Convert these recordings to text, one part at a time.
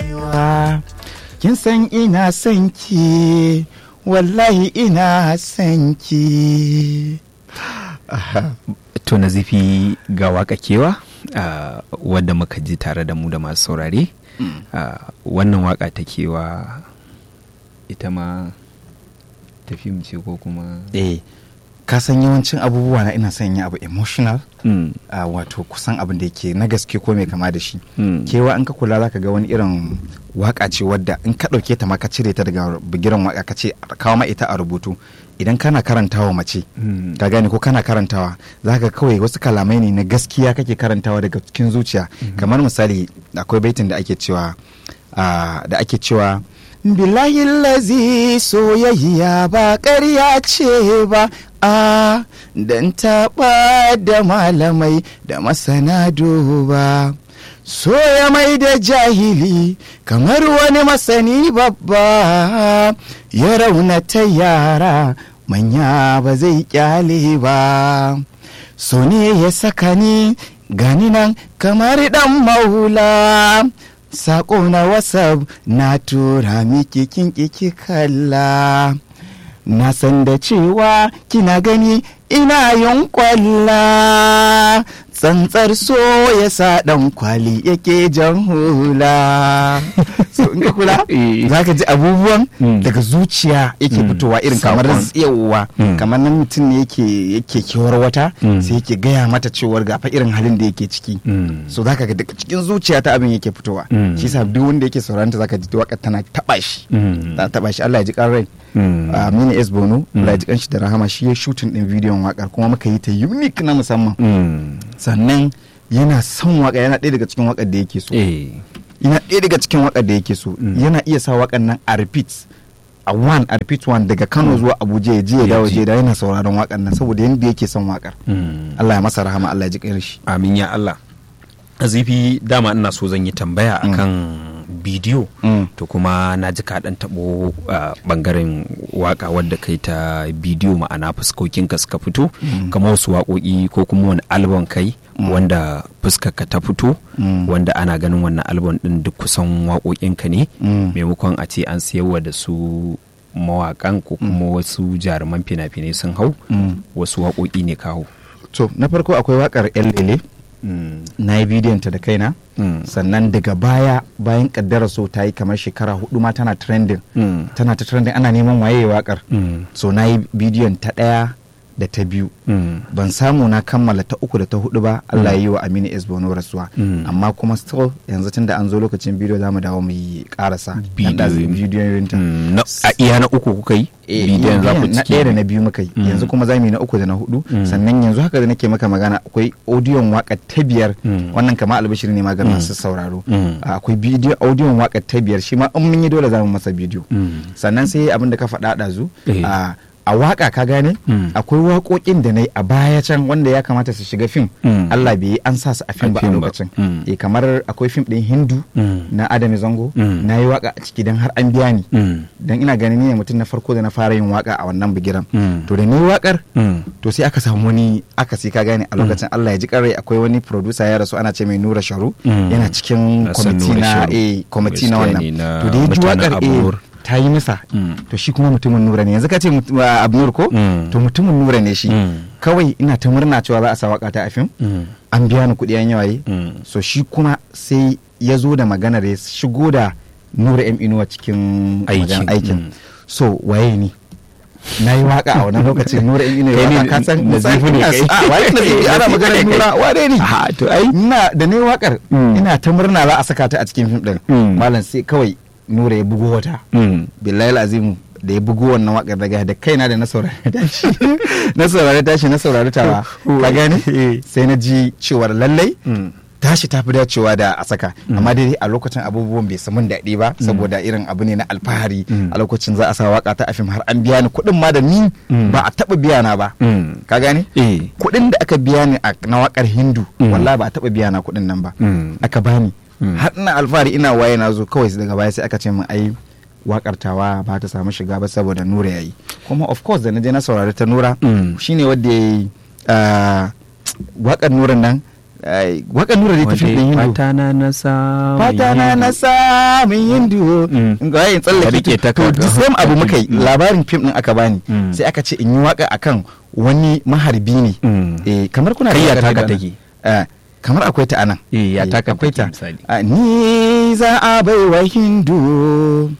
kewa kin san ina son ki wallahi ina son ki to na zifi ga waka kewa uh, wadda muka ji tare da mu da masu saurare uh, wannan waka ta kewa ita ma tafi mu ce ko kuma eh ka san yawancin abubuwa na ina son yin abu emotional mm. uh, wato kusan abin da yake na gaske ko mai kama da shi Mm. kewa in ka kula zaka ga wani irin waka ce wadda in ka ɗauke ta ma ka cire ta daga bigiran waka ka ce a kawo ma ita a rubutu idan kana karantawa mace Mm. ka gane ko kana karantawa zaka kawai wasu kalamai ne na gaskiya kake karantawa daga cikin zuciya kamar misali akwai baitin da ake cewa ah, da ake cewa billahi lazi soyayya ba ƙarya ce ba a dan taɓa da malamai da masana duba soya mai da jahili kamar wani masani babba ya raunata yara manya ba zai kyale ba so ne ya saka ni gani nan kamar dan maula Sako na WhatsApp na tura miki kin kiki kalla. Na san da cewa kina gani ina yin kwalla. Tsantsar so ya sa ɗan kwali yake jan hula. So in ka kula Eh. za ka ji abubuwan Mm. daga zuciya yake Mm. fitowa irin kamar Saƙon. tsayawa Mm. kamar nan mutum ne yake yake kewar wata Mm. sai yake gaya mata cewar gafa irin halin da yake ciki. Mm. so zaka ga daga cikin zuciya ta abin yake fitowa Mm. shi yasa duk wanda yake sauranta zaka ji waka tana taba shi Mm. ta taba shi Allah ya ji kan rai Mm. Aminu S Bono Mm. Allah ya ji kanshi da rahama shi ya shooting din bidiyon wakar kuma muka yi ta unique na musamman Mm. sannan yana son waka yana ɗaya daga cikin wakar da yake so Eh. yana ɗaya daga cikin wakar da yake so Mm. yana iya sa wakar nan a repeat a one a repeat one daga Kano zuwa Abuja ya je ya Ya dawo ji. je da yana sauraron wakar nan saboda yanda yake son wakar Mm. Allah ya masa rahama Allah ya ji kan shi amin ya Allah azifi dama ina so zan yi tambaya Mm. akan bidiyo Mm. to kuma na ji kaɗan taɓo a ɓangaren waka wadda kai ta bidiyo ma'ana fuskokinka suka fito Mm. kamar wasu waƙoƙi ko kuma wani albon kai Mm. wanda fuskarka ta fito Mm. wanda ana ganin wannan albon ɗin duk kusan waƙoƙinka ne Mm. maimakon a ce an siyarwa da su mawaƙan ko kuma wasu jaruman fina-finai sun hau Mm. wasu waƙoƙi ne kawo to na farko akwai wakar yan lele na yi bidiyon ta da kaina Mm. sannan daga baya bayan kaddara so ta yi kamar shekara hudu ma tana trending Mm. tana ta trending ana neman waye wakar Mm. so na yi bidiyon ta ɗaya da ta biyu Mm. ban samu na kammala ta uku da ta hudu ba Allah ya yi wa Aminu S Bono rasuwa Mm. amma kuma still yanzu tun da an zo lokacin bidiyo za mu dawo mu yi karasa Bidiyo. bidiyon ta Mm, na- a iya na uku kuka yi Eh, bidiyon za ku na cike ɗaya da na biyu muka yi Mm. yanzu kuma za mu yi na uku da na hudu Mm. sannan yanzu haka da nake maka magana akwai audiyon waka ta biyar Mm. wannan kama albashir ne maganin Mm. masu sauraro Mm. akwai bidiyo audiyon waka ta biyar shi ma in mun yi dole za mu masa bidiyo Mm. sannan sai abin da ka faɗa ɗazu Eh. a a waka ka gane Mm. akwai waƙoƙin da na yi a baya can wanda ya kamata su shiga fim Mm. Allah bai yi an sa su a fim A ba a fim ba. lokacin Mm. eh kamar akwai fim ɗin hindu Mm. na Adami Zango Mm. na yi waka a ciki don har an biya ni Mm. don ina ganin ni ne mutum na farko da na fara yin waka a wannan bigiran Mm. to da ni wakar Mm. to sai aka samu wani aka sai ka gane a lokacin Allah ya ji karai akwai wani producer ya rasu ana ce mai Nura Sharu Mm. yana cikin Na san kwamiti Nura na Sharu. eh kwamiti na Gaskiya wannan ne na to da ya ji mutanen wakar eh Abnur. ta yi masa Mm. to shi kuma mutumin Nura ne yanzu ka ce mut- wa Abnur ko Mm. to mutumin Nura ne shi Mm. kawai ina ta murna cewa za a sa waka ta a fim Mm. an biya ni kuɗi an yawaye Mm. so shi kuma sai ya zo da maganar ya shigo da Nura M Inuwa cikin Aikin, maganar aikin mm. so waye ni na yi waka a wannan lokacin nura in ina Kai ne waka ka san Nazifu ne kai. a waye nazifi ana maganar nura wane ne Ah, to ai. ina da na yi wakar Mm. ina ta murna za a saka ta a cikin fim din Mm. malam sai kawai nura ya bugo wata Mm. billahi azimu da ya bugo wannan wakar daga da kaina da na saurari tashi na saurari tashi na saurari tawa ka gane sai na ji cewar lallai Mm. tashi ta fi dacewa da a saka amma dai a lokacin abubuwan bai samun daɗi ba saboda irin abu ne na alfahari Mm. a lokacin za a sa waka ta a fim har an biya ni kuɗin ma da ni Mm. ba a taɓa biya na ba Mm. ka gane Eh. kuɗin da aka biya ni a na wakar hindu Mm. wallahi ba a taɓa biya na kuɗin nan ba Mm. aka bani Mm. har ina alfahari ina waye na zo kawai daga baya sai aka ce min ai wakar tawa ba ta samu shiga ba saboda nura yayi kuma of course da na je na saurari ta nura Mm. shine wanda yayi ah, wakar nuran nan ai, waƙar nura da ta fim ɗin hindu fata na na samun fata na hindu. na samun hindu Mm. ga yin Ka tsallake rike ta to ka- the same abu muka yi Mm. labarin fim ɗin aka bani Mm. sai aka ce in yi waƙa akan wani maharbi ne Mm. eh kamar kuna Kai ya waƙar taka da- take? eh, kamar akwai ta anan Eh, ya Eh, taka akwai take ta misali. Ah, ni za a bai wa hindu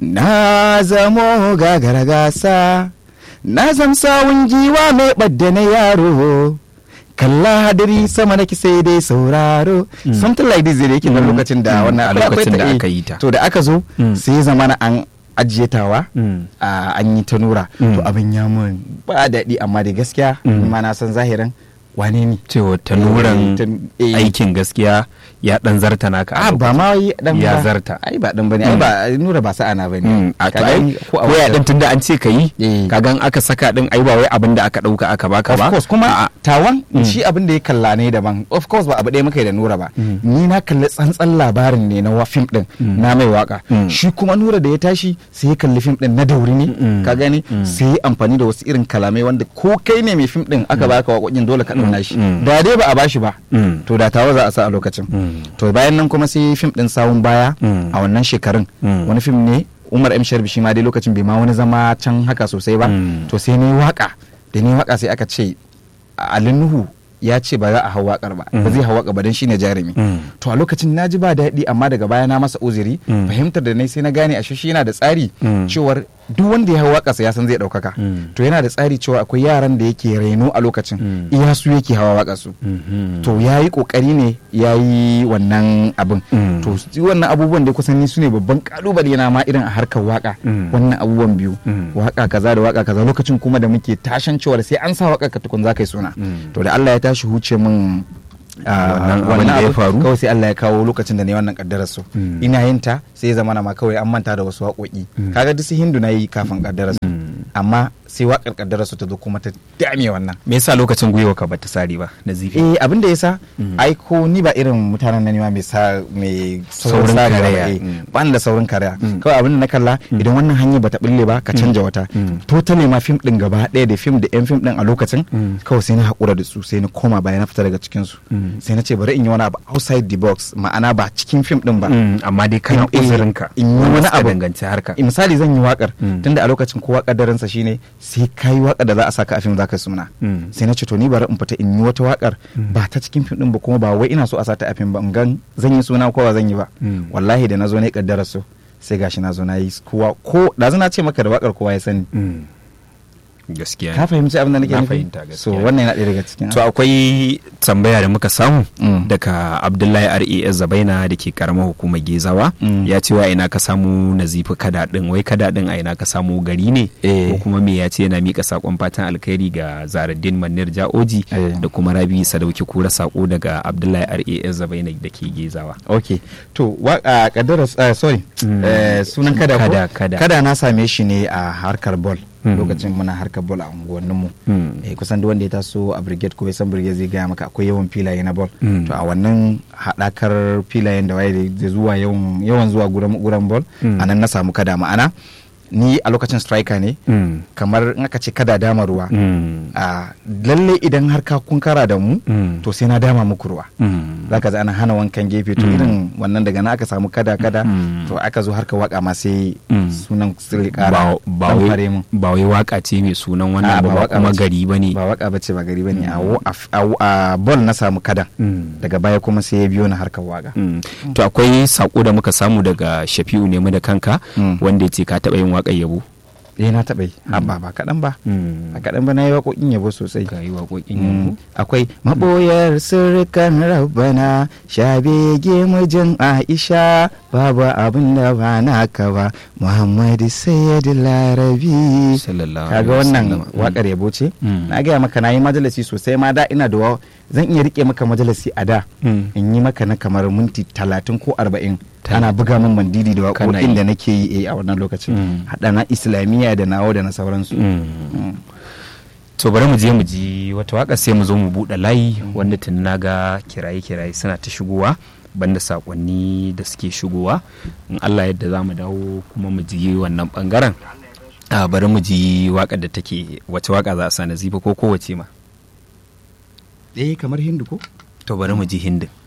na zamo gagara gasa na zam sawun giwa mai ɓadda na yaro kalla hadari sama nake sai dai sauraro Mm. something like this da yake na Mm. lokacin da Mm. wannan A akwai- akwai lokacin da eh. aka yi ta. to da aka zo Mm. sai ya zamana an ajiye tawa Mm. a an yi ta nura Mm. to abin ya mun ba daɗi amma da gaskiya Mm. ni ma na san zahirin wane ne cewa ta Eh, nuran ta- eh. aikin gaskiya ya dan zarta naka a ba ma yi dan Ya ba. zarta. ai ba dan bane ai ba nura ba sa'a na bane Mm, a to Ka ai gani? ko a ya wajen- din tunda an ce ka yi Eh. kagan aka saka din ai ba wai abin da aka dauka aka baka of ba course kuma A'a. tawan Mm. shi abin da ya kalla ne daban of course ba abu ɗaya muka yi da nura ba Mm. ni na kalli tsantsan labarin ne na wa fim din Mm. na mai waka Mm. shi kuma nura da ya tashi sai ya kalli fim din na dauri ne Mm. ka gani Mm. sai ya amfani da wasu irin kalamai wanda ko kai ne mai fim din aka baka waƙoƙin dole ka ɗauna shi Mm. da dai ba a bashi ba Mm. to da tawa za a sa a lokacin Mm. to bayan nan kuma sai fim din sawun baya Mm. a wannan shekarun Mm. wani fim ne umar m sharbi shi ma dai lokacin bai ma wani zama can haka sosai ba Mm. to sai ni waka da ni waka sai aka ce Ali Nuhu ya ce ba za a hau wakar ba ba Mm. zai hau waka ba don shine jarumi Mm. to a lokacin na ji ba daɗi amma daga baya na masa uzuri Mm. fahimtar da nai sai na gane a shi yana da tsari Mm. cewar duk wanda ya hau waƙarsa ya san zai ɗaukaka Mm. to yana da tsari cewa akwai yaran da yake reno a lokacin Mm. iya su yake hawa waƙarsu Mhm. to ya yi ƙoƙari ne ya yi wannan abin Mm. to su- wannan abubuwan da kusan ni su ne babban kalubale na ma irin a harkar waka Mm. wannan abubuwan biyu Mm. waka kaza da waka kaza lokacin kuma da muke tashan cewar sai an sa waka ka tukun za ka yi suna Mm. to da Allah ya tashi huce min ah, Wannan abin da ya abu, faru? kawai sai Allah ya kawo lokacin da ne wannan kaddarar su Mm. ina yin ta sai ya zama na ma kawai an manta da wasu waƙoƙi Mm. kaga duk su hindu na yi kafin kaddarar su Mm. amma sai waƙar kaddarar su ta zo kuma ta dame wannan me yasa lokacin gwiwa ka bata sari ba na zifi eh abin da yasa Mm. ai ko ni ba irin mutanen nan ne ma mai sa mai Saurin sarewa karaya. ba, eh. Mm. ba ni da saurin karaya Mm. kawai abin da na kalla idan wannan hanya bata bulle ba ka canja wata Mm. totally ma fim din gaba ɗaya da fim da yan fim din a lokacin Mm. kawai sai na haƙura da su sai na koma baya na fita daga cikin su Mm. sai na ce bari in yi wani abu outside the box ma'ana ba cikin fim din ba Mm, amma dai kana In- eh, uzurinka in yi wanda wani suka abu. danganci harka Eh, misali zan yi wakar Mm. tunda a lokacin kowa kaddaransa shine sai ka yi wakar da za a saka a fim za ka suna Mm. sai na ce to ni bari in fita in yi wata wakar Mm. ba ta cikin fim din ba kuma ba wai ina so a sata a fim ba in gan zan yi suna ko ba zan yi ba Mm. wallahi da na zo ne kaddara so sai gashi na zo na yi kowa ko da na ce maka da wakar kowa ya sani Mm. gaskiya ka fahimci abin da nake Na nufi fahimta so gaskiya. wannan yana ɗaya daga cikin to akwai tambaya da muka samu Mm. daga abdullahi ras zabaina da ke karamar hukumar gezawa Mm. ya ce wa ina ka samu nazifi kada din wai kada din a ina ka samu gari ne Eh. ko kuma me ya ce yana mika sakon fatan alkhairi ga zaradin manir ja'oji Eh. da kuma rabi sadauki kura sako daga abdullahi ras zabaina da ke gezawa ok to wa- a kaddara uh, sorry Mm. eh, sunan kada ko Kada, kada. na same shi ne a harkar ball Mm. lokacin muna harkar ball a unguwanninmu Mm. eh, kusan duk wanda ya taso a brigade ko bai san brigade zai gaya maka akwai yawan filaye na ball Mm. to a wannan haɗakar filayen da waye da zuwa yawan yawan zuwa guran guran ball Mm. a nan na samu kada ma'ana ni a lokacin striker ne Mm. kamar in aka ce kada dama ruwa Mm. a lalle idan har ka kun kara da mu Mm. to sai na dama muku ruwa Mm. za ka ana hana wankan gefe to Mm. irin wannan daga na aka samu kada kada Mm. to aka zo harka waka ma sai Mm. sunan sirri ba kara ba dan wai fare mun ba wai waka ce mai sunan Ah, wannan ba ba waka kuma bace. gari ba ne ba waka bace ba gari bane a wo- a f- a wo- a ball na samu kada daga baya kuma sai ya biyo na harkar waka Mm. to akwai sako da muka samu daga shafi'u nemi da kanka Mm. wanda ya ce ka taɓa yin waƙar yabo eh na taɓa yi ba ba kaɗan ba Mm. a kaɗan ba na yi waƙoƙin yabo sosai ka yi waƙoƙin Mm. yabo akwai maɓoyar sirrikan rabbana shabege mijin aisha babu abin da ba naka ba muhammadu sayyid larabi sallallahu kaga alaihi wannan wasallam. wakar yabo ce Mm. na gaya maka na yi majalisi sosai ma da ina da wa- zan iya rike maka majalisi a da Mm. in yi maka na kamar minti talatin ko arba'in Ta- ana buga min mandidi da Kana waƙoƙin yi. da nake yi eh, a wannan lokacin Mm. haɗa na islamiyya da nawo da na sauransu Mm. Mm. to bari mu je mu ji wata waka sai mu zo mu buɗe layi wanda tun na ga kiraye-kiraye suna ta shigowa banda sakonni da suke shigowa in Allah yadda za mu dawo kuma mu ji wannan bangaren a bari mu ji wakar da take wace waka za a sa nazifa ko kowace ma eh kamar hindu ko to bari mu ji hindin